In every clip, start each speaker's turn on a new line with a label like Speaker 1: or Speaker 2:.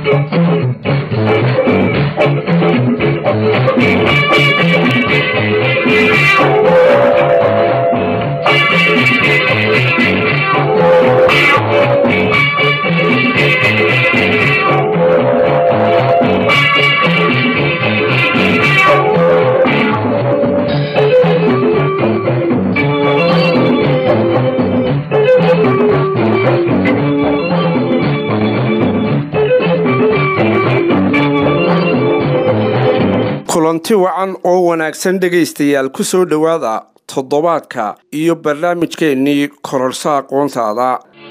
Speaker 1: kulanti wacan oo wanaagsan dhegaystayaal ku soo dhowaada toddobaadka iyo barnaamijkeennii kororsa aqoontaada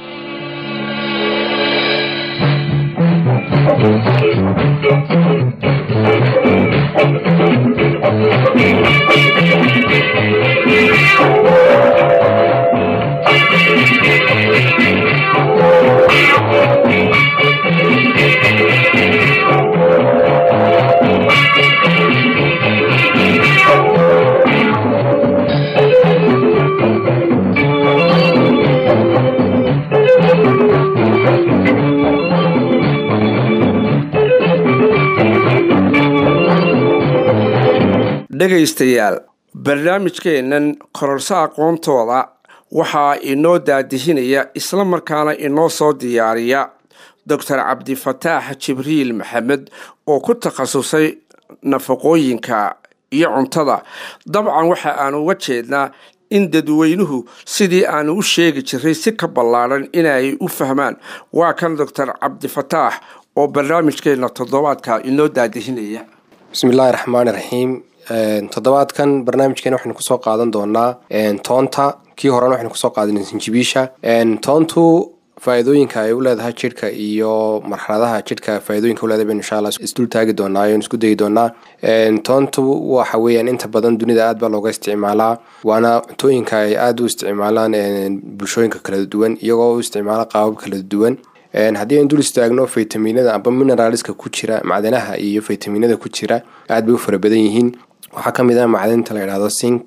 Speaker 1: dhegaystayaal barnaamijkeennan kororso aqoontooda waxaa inoo daadihinaya isla markaana inoo soo diyaariya doctor cabdifataax jibriil maxamed oo ku takhasusay nafaqooyinka iyo cuntada dabcan waxa aanu uga jeednaa in dadweynuhu sidii aanu u sheegi jiray si ka ballaadhan inay u fahmaan waa kan doctor cabdifataax oo barnaamijkeenna toddobaadka inoo daadihinaya
Speaker 2: bismiillaahi raxmaani raxiim toddobaadkan barnaamijkeena waxaynu kusoo qaadan doonaa toonta kii horena waxaynu kusoo qaadanay sinjibiisha toontu faa-iidooyinka ay u leedahay jidhka iyo marxaladaha jidhka faa-idooyinka uleedahay baynu insha allah isdul taagi doonaa aynu isku dayi doonaa toontu waxa weeyaan inta badan dunida aad baa looga isticmaalaa waana cuntooyinka ay aada u isticmaalaan bulshooyinka kala duwan iyagoo u isticmaala qaabab kala duwan haddii aynu dul istaagno faytaminada amba mineraalska ku jira macdanaha iyo faytaminada ku jira aad bay u fara badan yihiin waxaa ka mid ah macdinta la yidhahdo sink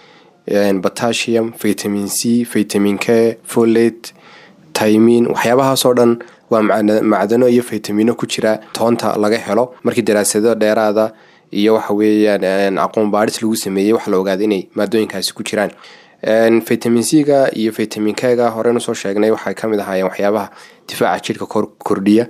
Speaker 2: potassium vitamin c vitamin k folate taymin waxyaabahaasoo dhan waa macdano iyo faytamino ku jira toonta laga helo markii daraasado dheeraada iyo waxa weeyaan aqoon baadhis lagu sameeyey waxa la ogaada inay maadooyinkaasi ku jiraan vitamin c-ga iyo vitamin k-ga horeynu soo sheegnay waxay kamid ahaayeen waxyaabaha difaaca jidhka kordhiya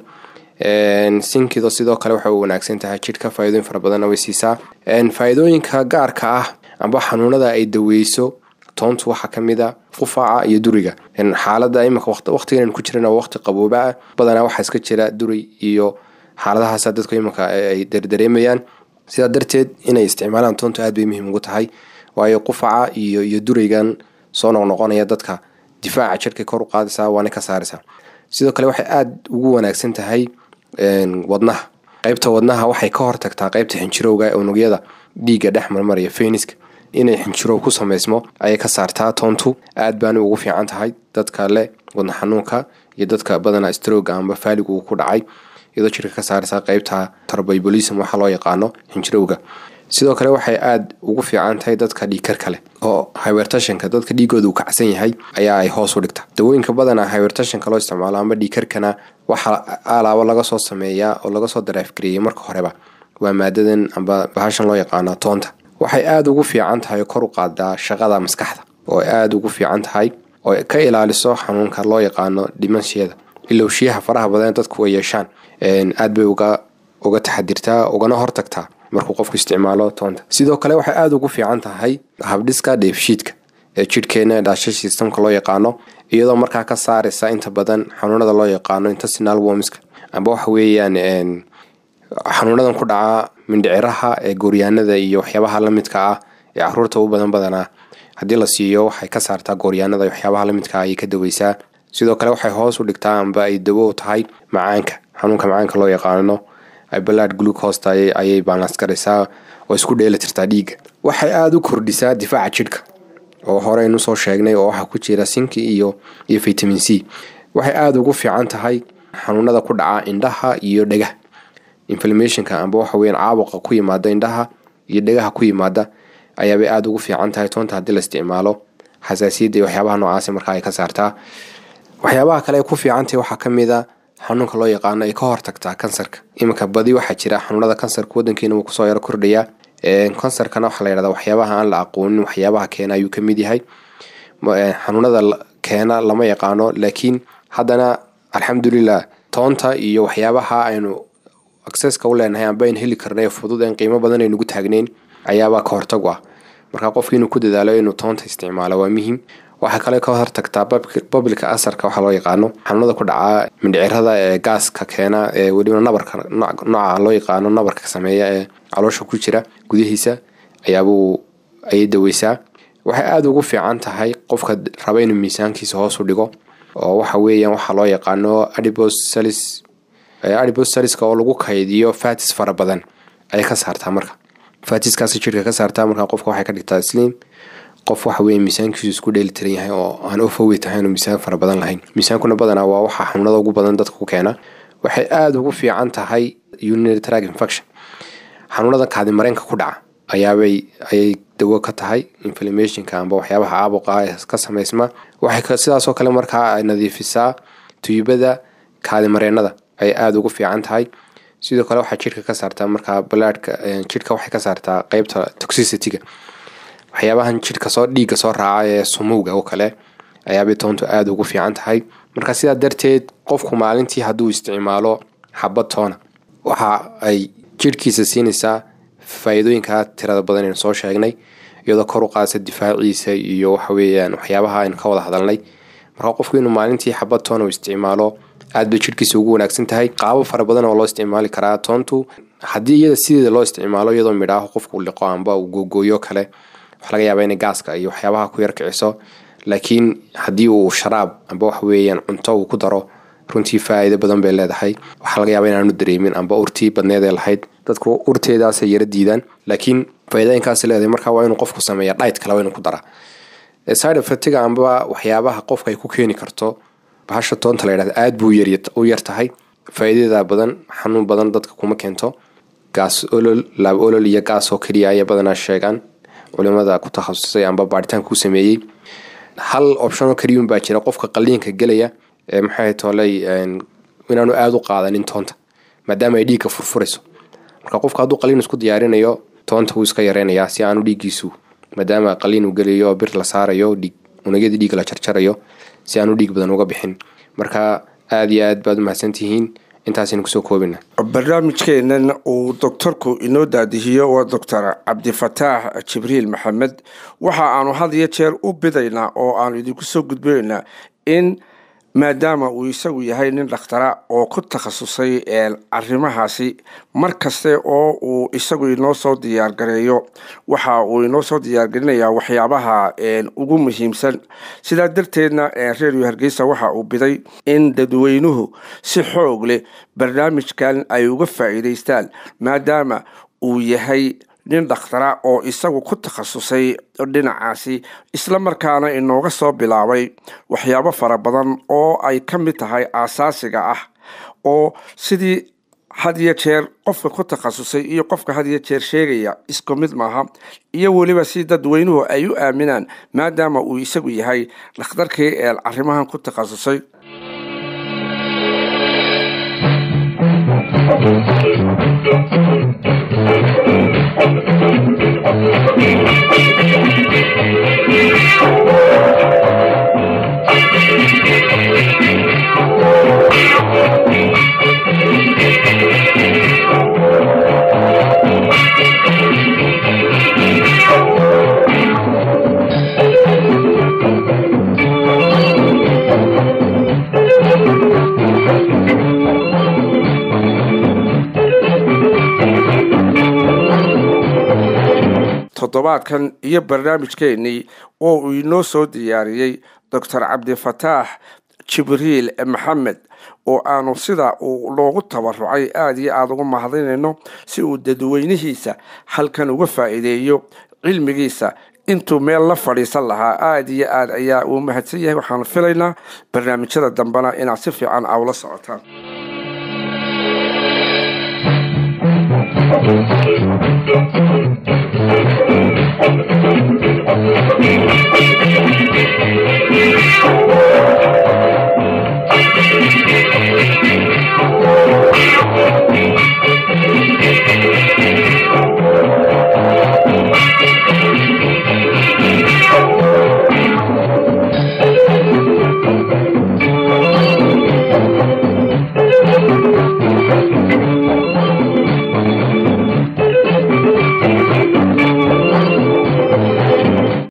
Speaker 2: sinkido sidoo kale waxay u wanaagsan tahay jidhka faa-idooyin fara badanna way siisaa faa-iidooyinka gaarka ah amba xanuunada ay daweyso toontu waxaa kamid a qufaaca iyo duriga xaalada imika waqtigan ku jiran waqti qaboobaa badanaa waxaa iska jira duri iyo xaaladahaasa dadku imika ay dardareemayaan sidaa darteed inay isticmaalaan toontu aad bay muhiim ugu tahay waayo qufaca iyo iyo duraygan soo noqnoqonaya dadka difaaca jidhka kor u qaadaysaa waana ka saaraysaa sidoo kale waxay aada ugu wanaagsan tahay wadnaha qeybta wadnaha waxay ka hortagtaa qeybta xinjirowga unugyada dhiigga dhex marmaraya feniska inay xinjirow ku sameysmo ayay ka saartaa toontu aad baana ugu fiican tahay dadka leh wadna xanuunka iyo dadka badana strooga amba faalig uu ku dhacay iyadoo jirka ka saaraysaa qeybta tarbaybolism waxa loo yaqaano xinjirowga sidoo kale waxay aada ugu fiican tahay dadka dhiigkarka leh oo hywertashanka dadka dhiigooda uu kacsan yahay ayaa ay hoos u dhigta dawooyinka badana hywertashanka loo isticmaalo amba dhiigkarkana waxaa alaabo laga soo sameeyaa oo laga soo daraafgareeyay marka horeba waa maadadan amba bahashan loo yaqaano toonta waxay aada ugu fiican tahay kor u qaadaa shaqada maskaxda oo aada ugu fiican tahay oo ka ilaaliso xanuunka loo yaqaano dhimanshiyada ilowshiyaha faraha badan dadku ay yeeshaan aad bay uga uga taxadirtaa ugana hortagtaa markuu qofku isticmaalo toonta sidoo kale waxay aada ugu fiican tahay habdhiska dheefshiidka ee jidhkeena dhaasha systemka loo yaqaano iyadoo markaa ka saaraysa inta badan xanuunada loo yaqaano intestinal wormska amba waxa weeyaan xanuunadan ku dhaca mindhiciraha ee gooryaanada iyo waxyaabaha lamidka ah ee caruurta u badan badanaa haddii la siiyo waxay ka saartaa gooryaanada iyo waxyaabaha lamidka ah ayay ka daweysaa sidoo kale waxay hoos u dhigtaa amba ay dawo tahay macaanka xanuunka macaanka loo yaqaano balaad glucosta ayay balans garaysaa oo isku dheeli tirtaa dhiigga waxay aada u kordhisaa difaaca jidhka oo horeynu soo sheegnay oo waxaa ku jira sinki iyo iyo vitamin c waxay aada ugu fiican tahay xanuunada ku dhaca indhaha iyo dhegah inflamationka amba waxa weyan caabuqa ku yimaada indhaha iyo dhegaha ku yimaada ayaabay aada ugu fiican tahay toonta haddii la isticmaalo xasaasiyadda iyo waxyaabaha noocaasi markaa ay ka saartaa waxyaabaha kale ay ku fiicantahay waxaa ka mid a xanuunka loo yaqaano ay ka hortagtaa kansarka iminka badi waxaa jira xanuunada kansarka wadankeena wuu kusoo yaro kordhayaa kansarkana waxaa la yidhahdaa waxyaabaha aan la aqoonin waxyaabaha keena ayuu ka mid yahay xanuunada keena lama yaqaano laakiin haddana alxamdulilah toonta iyo waxyaabaha aynu acceska u leenahay amba aynu heli karnay fudud en qiimo badan aynugu taagneyn ayaabaa ka hortag u ah marka qofki inuu ku dadaalo inuu toonta isticmaalo waa muhiim waxaa kale ka hortagtaa babilka asarka waxaa loo yaqaano xanuunada ku dhaca mindhicirada ee gaaska keena ee weliba nabarka nooca loo yaqaano nabarka sameeya ee caloosha ku jira gudihiisa ayaabuu ayay daweysaa waxay aada ugu fiican tahay qofka raba inuu miisaankiisa hoos u dhigo oo waxa weeyaan waxaa loo yaqaano adibos salis adibos saliska oo lagu kaydiyo fatis fara badan ayay ka saartaa marka fatiskaasi jirka ka saartaa marka qofka waxay ka dhigtaa sliim qof waxa weye miisaankiisu isku dheelitiran yahay oo aan overweight ahayn oo miisaan fara badan lahayn miisaankuna badanaa waa waxaa xanuunada ugu badan dadka ku keena waxay aada ugu fiican tahay urinary tract infection xanuunada kaadimareenka ku dhaca ayaabay ayay dawo ka tahay inflammationka amba waxyaabaha caabuqa ee ka samaysma waxay sidaasoo kale markaa ay nadiifisaa tuyubada kaadimareenada ayay aada ugu fiican tahay sidoo kale waxaa jirka ka saartaa markaa balaadhka jirka waxay ka saartaa qeybta toxicityga waxyaabahan jirka soo dhiigga soo raaca ee sumowga oo kale ayaabay toontu aada ugu fiican tahay marka sidaa darteed qofku maalintii hadduu isticmaalo xabad toona waxa ay jirhkiisa siinaysaa faa-iidooyinka tirada badan aynu soo sheegnay iyadoo kor u qaadsa difaaciisa iyo waxaweyaan waxyaabaha aynu ka wada hadalnay marka qofku inuu maalintii xabad toona uu isticmaalo aad bay jirhkiisa ugu wanaagsan tahay qaabo fara badan oo loo isticmaali karaa toontu haddii iyada sideeda loo isticmaalo iyadoo midhaaho qofku liqo amba uu googooyo kale waxa laga yaabaa inay gaaska iyo waxyaabaha ku yar kiciso laakiin haddii uu sharaab amba wax weeyaan cunto uu ku daro runtii faa-iido badan bay leedahay waxaa laga yaaba inaanu dareemin amba urtii badneed ee lahayd dadku urteedaasay yara diidaan laakiin faa-iidooyinkaas leedahay marka waa inuu qofku sameeya dhayt kale waa inuu ku daraa side effectiga amba waxyaabaha qofka ay ku keeni karto bahasha toonta la yidhahda aada buu u yar tahay faa-iidada badan xanuun badan dadka kuma keento gaas olol laab olol iyo gaas oo keliya ayay badanaa sheegaan culimada ku takhasusay amba baaritaanka ku sameeyey hal optionoo keliyun baa jira qofka qaliinka gelaya ee maxay tooley inaanu aada u qaadanin toonta maadaama ay dhiigga furfurayso marka qofka hadduu qaliin isku diyaarinayo toonta wuu iska yareynayaa si aanu dhiiggiisu maadaama qaliin uu gelayo bir la saarayo dhiig unagyadii dhiigga la jarjarayo si aanu dhiig badan uga bixin marka aada iyo aad baad u mahadsantihiin intaasaynu kusoo koobina
Speaker 1: barnaamijkeenan uu doktorku inoo daadihiyo waa doctor cabdifataax jibriil maxamed waxa aanu had iyo jeer u bidaynaa oo aanu idinku soo gudbinaynaa in maadaama uu isagu yahay nin dhakhtara oo ku takhasusay arrimahaasi mar kaste oo uu isagu inoo soo diyaargareeyo waxa uu inoo soo diyaargarinayaa waxyaabaha ugu muhiimsan sidaa darteedna redio hargeysa waxa uu biday in dadweynuhu si xoog leh barnaamijkan ay uga faa'iidaystaan maadaama uu yahay nin dhakhtara oo isagu ku takhasusay dhinacaasi isla markaana inooga soo bilaabay waxyaabo fara badan oo ay ka mid tahay aasaasiga ah oo sidii had iyo jeer qofka ku takhasusay iyo qofka had iyo jeer sheegaya isku mid maaha iyo weliba si dadweynuhu ay u aaminaan maadaama uu isagu yahay dhakhtarkii ee arrimahan ku takhasusay toddobaadkan iyo barnaamijkeenii oo uu inoo soo diyaariyey doctor cabdifataax jibriil maxamed oo aanu sida uu loogu tabarucay aada iyo aada uga mahadinayno si uu dadweynihiisa halkan uga faa'iideeyo cilmigiisa intuu meel la fadhiisan lahaa aada iyo aad ayaa uu mahadsan yahay waxaanu filaynaa barnaamijyada dambena inaad si fiican awla socotaan
Speaker 3: Thank you.